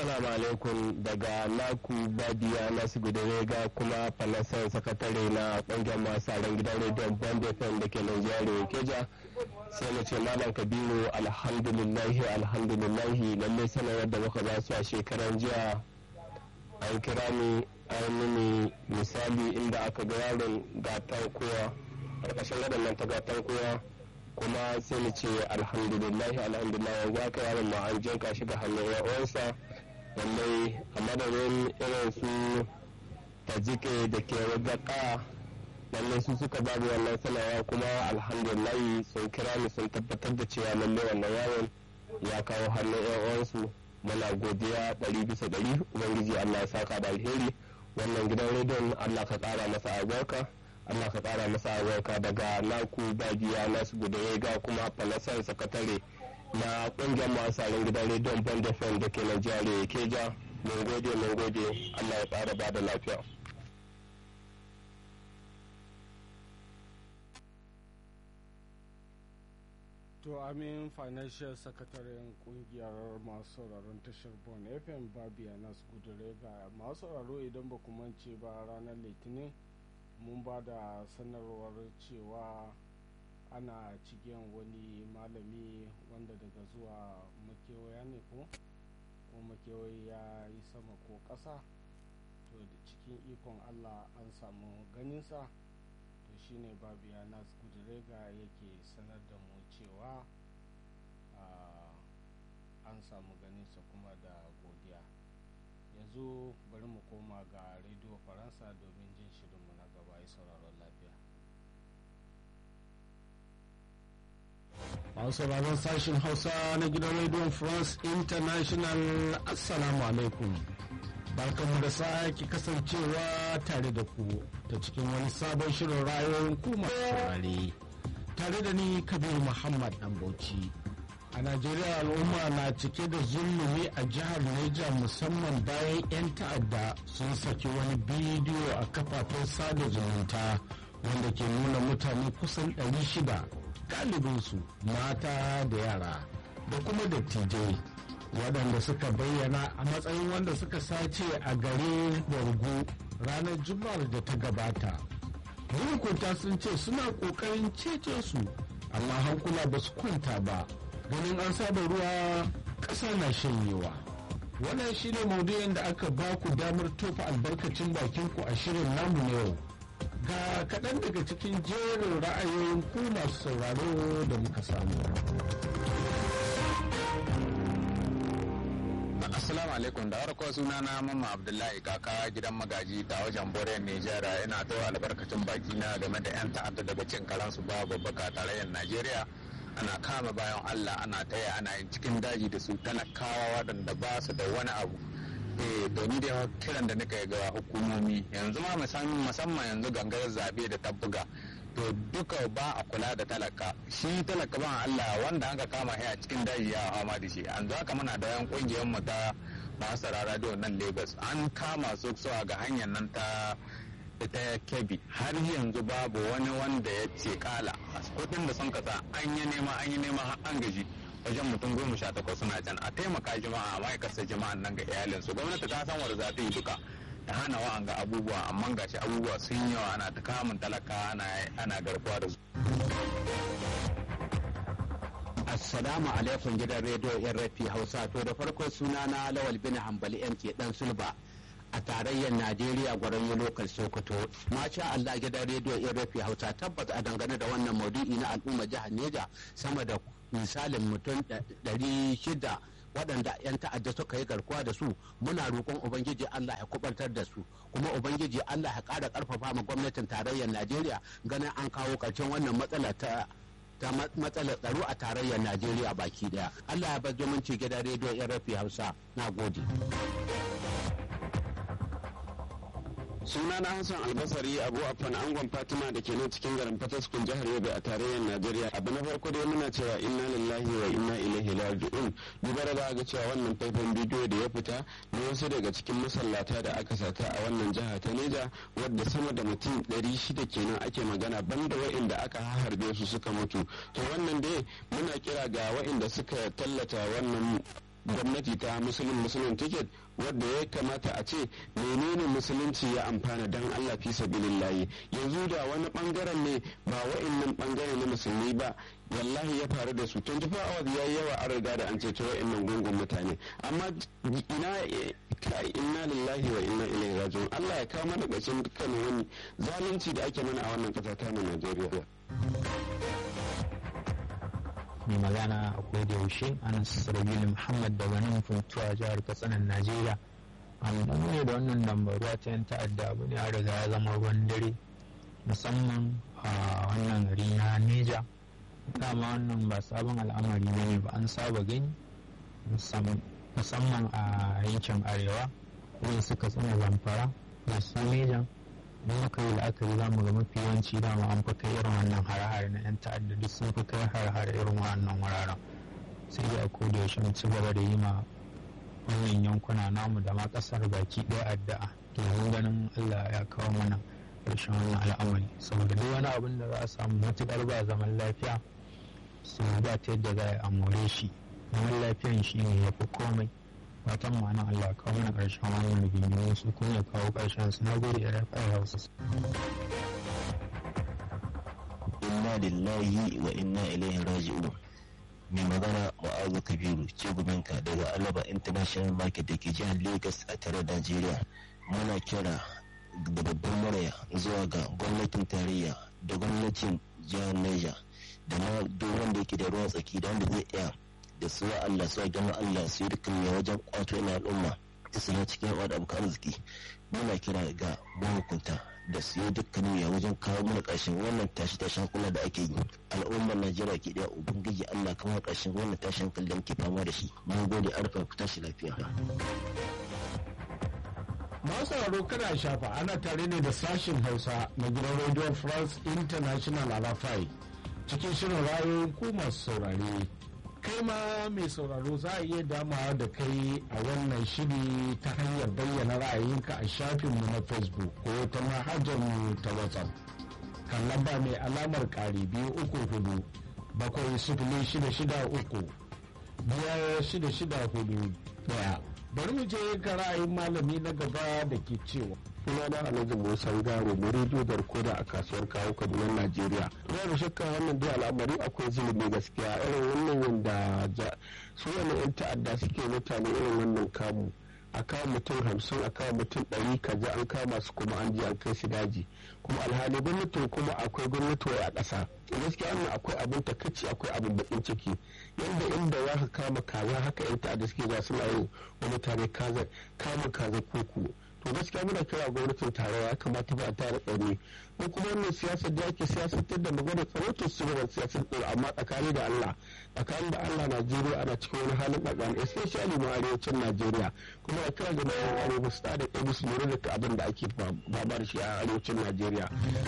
Assalamu alaikum daga Naku Badiya Nasu Gudarega kuma falasan sakatare na ƙungiyar masu ran gidan rediyon Bond FM da ke Nigeria Keja. Sai mu ce Malam Kabiru alhamdulillahi alhamdulillahi lallai sanarwar da muka ba su a shekaran jiya an kira ni an mini misali inda aka ga yaron gatan kowa ƙarƙashin waɗannan ta gatan kowa kuma sai mu ce alhamdulillahi alhamdulillah yanzu aka yaron ma an jinka shi ga hannun uwansa lallai a madadin irin su tajike da ke wagaka lallai su suka babu wannan sanawa kuma alhamdulillahi sun kira ni sun tabbatar da cewa lallai wannan yaron ya kawo hannun uwansu muna godiya ɗari bisa ɗari ubangiji allah ya saka da alheri wannan gidan rediyon allah ka ƙara masa albarka Allah ka kara masa albarka daga naku bagiya nasu gudaye ga kuma falasar sakatare na kungiyar masu gidan rediyon band fm da ke Najeriya keja mun gode mun gode Allah ya kara ba da lafiya to amin financial sakataren kungiyar masu sauraron tashar bon fm babiya nasu gudure ga masu sauraro idan ba ku mance ba ranar litinin mun ba da sanarwar cewa ana cikin wani malami wanda daga zuwa makewaya ne ko ko makewayi ya yi sama ko ƙasa to da cikin ikon allah an samu ganinsa to shine babiya nas gudurega yake sanar da mu cewa an samu ganinsa kuma da godiya yanzu bari mu koma ga rediyo faransa domin jin shirinmu na gaba ya sauraron lafiya masu sauraron sashen hausa na gidan rediyon france international assalamu alaikum barkanmu da sake kasancewa tare da ku ta cikin wani sabon shirin rayuwar kuma saurare tare da ni kabir muhammad dan bauchi a najeriya al'umma na cike da zulumi a jihar Neja musamman bayan 'yan ta'adda sun saki wani bidiyo a kafafen sada zumunta wanda ke nuna mutane kusan 600 galibinsu mata da yara da kuma dattijai waɗanda suka bayyana a matsayin wanda suka sace a gare borgo ranar juma'ar da ta gabata mahukunta sun ce suna ƙoƙarin cece su amma hankula ba su kwanta ba ganin an saba ruwa ƙasa na shanyewa wannan shine maudu'in da aka ba ku damar tofa albarkacin bakin ku a shirin namu na yau ga kaɗan daga cikin jerin ra'ayoyin ku masu sauraro da muka samu Assalamu alaikum da farko suna na Mamma Abdullahi kaka gidan magaji da wajen Bore Nijar ina ta albarkacin baki na game da 'yan ta'adda daga cin karansu babu baka tarayyar Najeriya ana kama bayan Allah ana taya ana yin cikin daji da su talakawa waɗanda ba su da wani abu eh to ni dai kiran da nika ga hukumomi yanzu ma musamman yanzu gangar zabe da tabbuga to duka ba a kula da talaka shi talaka ban Allah wanda an ka kama a cikin daji ya fama da shi an haka muna da yan kungiyar mu ta masu radio nan Lagos an kama su ga hanyar nan ta ta kebi har yanzu babu wani wanda ya ce kala kudin da sun kasa an yi nema an yi nema har an gaji wajen mutum goma sha takwas suna can a taimaka jama'a ma'aikata jama'an nan ga iyalinsu gwamnati ta san wanda za ta yi duka ta hana wa'an ga abubuwa amma gashi abubuwa sun yawa ana ta kamun talaka ana garkuwa da su. Assalamu alaikum gidan rediyo yan rafi Hausa to da farko suna na Lawal bin Hambali MK dan Sulba a tarayyar Najeriya gwaron lokal Sokoto. Masha Allah gidan rediyo yan rafi Hausa tabbas a dangane da wannan maudu'i na al'umma jihar Neja sama da misalin mutum ɗari shida waɗanda 'yan ta'adda suka yi garkuwa da su muna roƙon ubangiji Allah ya kubantar da su kuma ubangiji Allah ya ƙara ƙarfafa ma gwamnatin tarayyar Najeriya ganin an kawo ƙarshen wannan matsala ta ta matsalar tsaro a tarayyar Najeriya baki daya. Allah ya bar zumunci gidan rediyo yan rafi Hausa. Na gode. suna na hassan albasari abu afan angon fatima da ke nan cikin garin fataskun jihar yobe a tarayyar najeriya abu na farko dai muna cewa inna lillahi wa inna ilaihi raji'un duba da ga cewa wannan faifan bidiyo da ya fita na wasu daga cikin masallata da aka sata a wannan jiha ta neja wadda sama da mutum ɗari shida kenan ake magana banda wa'inda aka harbe su suka mutu to wannan dai muna kira ga wa'inda suka tallata wannan gwamnati ta musulun musulun ticket wadda ya kamata a ce menene musulunci ya amfana don allah fi sabilillahi yanzu da wani bangaren ne ba wa'annan bangare na musulmi ba wallahi ya faru da su 24 hours ya yi yawa an riga da an ceto wa'annan gungun mutane amma ina kai inna lillahi wa inna ilaihi raji'un allah ya kawo mana ƙarshen dukkanin wani zalunci da ake mana a wannan ƙasa ta mu najeriya mai magana a da yaushe anas rabilu muhammad daga nan funtuwa jihar katsinan najeriya an ne da wannan lambaruwa ta yan ta'adda abu ne a riga ya zama ruwan dare musamman a wannan gari na neja dama wannan ba sabon al'amari ne ba an saba gani musamman a yankin arewa wurin suka tsina zamfara da su neja in muka yi la'akari za mu ga mafi yawanci dama an fi kai irin wannan hare-hare na 'yan ta'adda duk sun fi kai hare-hare irin wannan wuraren sai dai a koda yaushe mu ci gaba da yi ma wannan yankuna namu da ma kasar baki ɗaya addu'a domin ganin Allah ya kawo mana ƙarshen wannan al'amari saboda duk wani abin da za a samu matuƙar ba zaman lafiya su ba ta yadda za a more shi zaman lafiyan shi ne ya fi komai fatan ma'anar Allah kawo mana ƙarshen wannan rigingimu su kuma ya kawo ƙarshen su na gode ya rafa hausa inna lillahi wa inna ilaihi raji'un mai magana ma'azu kabiru ciguminka daga alaba international market da ke jihar lagos a tare najeriya muna kira da babban murya zuwa ga gwamnatin tarayya da gwamnatin jihar niger da ma duk wanda yake da ruwan tsaki da wanda zai iya da su Allah su gama Allah su yi dukkan ya wajen kwato yana al'umma su na cikin yawa da abokan arziki muna kira ga mahukunta da su yi dukkan ya wajen kawo mana ƙarshen wannan tashi tashin kula da ake yi al'ummar Najeriya ke da ubangiji Allah kamar ƙarshen wannan tashin kula da muke fama da shi mun gode arfa ku tashi lafiya masu sauraro kana shafa ana tare ne da sashin hausa na gidan radio france international arafai cikin shirin ra'ayoyin ku masu saurare kai ma mai sauraro za a iya damawa da kai a wannan shiri ta hanyar bayyana ra'ayinka a shafinmu na facebook ko ta mu ta whatsapp kan lamba mai alamar ƙari biyu uku hudu bakwai sifili shida shida uku biyar shida shida hudu daya bari mu je ga ra'ayin malami na gaba da ke cewa suna na alhaji musa garo mu rediyo barkoda a kasuwar kawo kaduna najeriya ina da shakka wannan dai al'amari akwai zulumi gaskiya irin wannan yadda su wani yan ta'adda suke mutane irin wannan kamu a kawo mutum hamsin a kawo mutum ɗari kaza an kama su kuma an je an kai su daji kuma alhali gwamnatin kuma akwai gwamnati a ƙasa gaskiya wannan akwai abin takaici akwai abin bakin ciki yadda inda za ka kama kaza haka yan ta'adda suke za suna yin wa mutane kama kaza koko to gaskiya muna kira gwamnatin tarayya ya kamata ba a tara tsaro ko kuma wannan siyasar da ake siyasantar da magana tsaro to su gaba siyasar tsaro amma tsakani da Allah tsakani da Allah Najeriya ana cikin wani halin tsakani especially mu arewacin Najeriya kuma a kira ga mutanen arewa su da kai su lura da abin da ake fama da shi a arewacin Najeriya.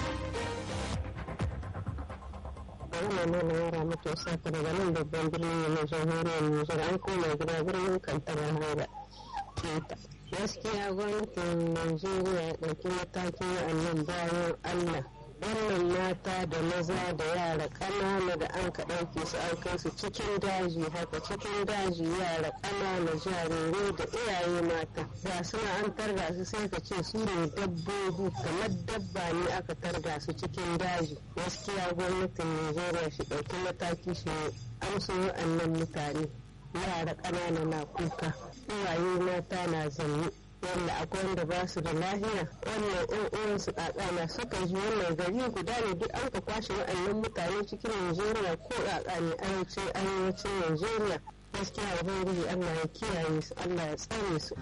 Wannan nuna yara muke saka daga nan babban birnin na jamhuriyar Nijar an koma gida birnin Kantarar Haida. gaskiya gwamnatin najeriya ya ɗauki matakin wa'annan bayan allah wannan mata da maza da yara ƙanana da an ka ɗauke su an kai su cikin daji haka cikin daji yara ƙanana jarirai da iyaye mata ga suna an targa su sai ka ce su ne dabbobi kamar dabba ne aka targa su cikin daji gaskiya gwamnatin najeriya shi ɗauki mataki shi amsa wa'annan mutane yara ƙanana na kuka uwaye mata na zanne wanda akwai wanda ba su da lahiya wannan yan uwansu na suka ji wannan gari guda ne duk an ka kwashe wa'annan mutane cikin Najeriya ko ƙaƙa ne arewacin arewacin Najeriya gaskiya ubangiji Allah ya kiyaye su Allah ya tsare su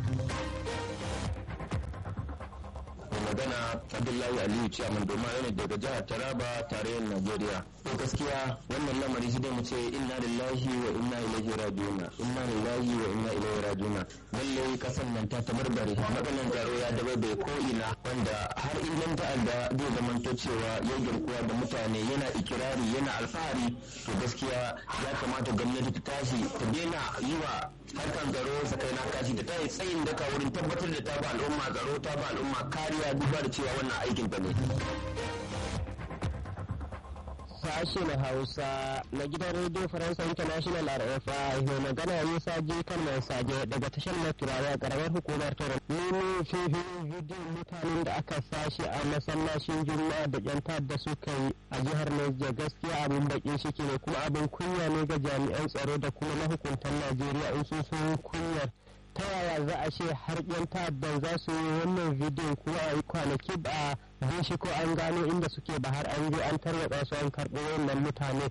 magana abdullahi aliyu ciyaman doma ne daga jihar taraba tarayyar najeriya to gaskiya wannan lamari shi dai mu ce inna lillahi wa inna ilaihi rajiuna inna lillahi wa inna ilaihi rajiuna lalle kasan nan ta tabarbare matsalan tsaro ya dabai bai ko ina wanda har in ta'adda zai zamanto cewa ya girkuwa da mutane yana ikirari yana alfahari to gaskiya ya kamata gwamnati ta tashi ta daina yi wa harkan tsaro sakai na kashi da ta yi tsayin daka wurin tabbatar da ta ba al'umma tsaro ta ba al'umma kariya duba da cewa wannan aikin ta ne. sashen hausa na gidan radio faransa international rfi mai magana musa ji kalmar sage daga tashar na turawa karamar hukumar tara nemi fifin bidiyon mutanen da aka sashi a masallacin juma'a da yan ta'adda suka yi a jihar Niger gaskiya abin bakin shiki ne kuma abin kunya ne ga jami'an tsaro da kuma mahukuntan najeriya in sun sun kunyar ta yaya za a ce har yan ta'addan za su yi wannan bidiyon kuma a yi kwanaki ba a bin shi ko an gano inda suke ba har an je an tarwatsa su an karɓo wannan mutane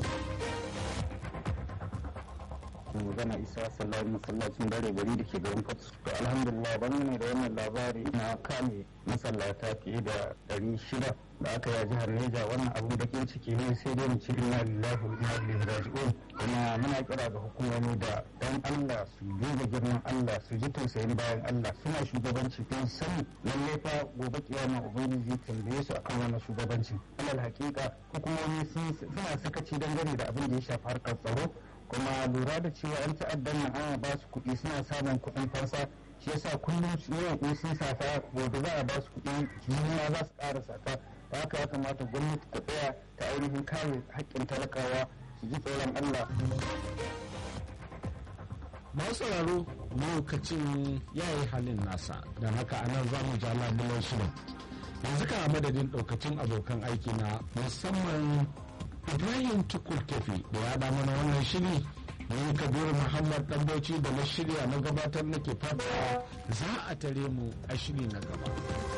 magana isa sallari masallacin dare gari da ke garin fatu to alhamdulillah ban ne da wannan labari na kame masallata fiye da ɗari shida da aka yi jihar neja wannan abu da ke ciki ne sai dai mu ci inna lillahi wa inna ilaihi raji'un kuma muna kira ga hukumomi da dan Allah su duba girman Allah su ji tausayin bayan Allah suna shugabanci don sani lalle fa gobe kiyama ubangiji tambaye su akan wannan shugabanci alal hakika hukumomi suna sakaci dangane da abin da ya shafi harkar tsaro kuma lura da cewa yan ta'addan nan ana ba su kuɗi suna samun kuɗin fansa shi yasa kullum su yi sun safa gobe za a ba su kuɗi jiniya za su ƙara sata da haka ya kamata gwamnati ta tsaya ta ainihin kare haƙƙin talakawa su ji tsoron Allah. masu sauraro lokacin ya yi halin nasa don haka anan za mu ja labulan shirin yanzu kan madadin ɗaukacin abokan aiki na musamman ibrahim tukur kefi da ya da mana wannan shiri ni kabiru muhammad ɗanbauci da na shirya na gabatar nake fata za a tare mu a shiri na gaba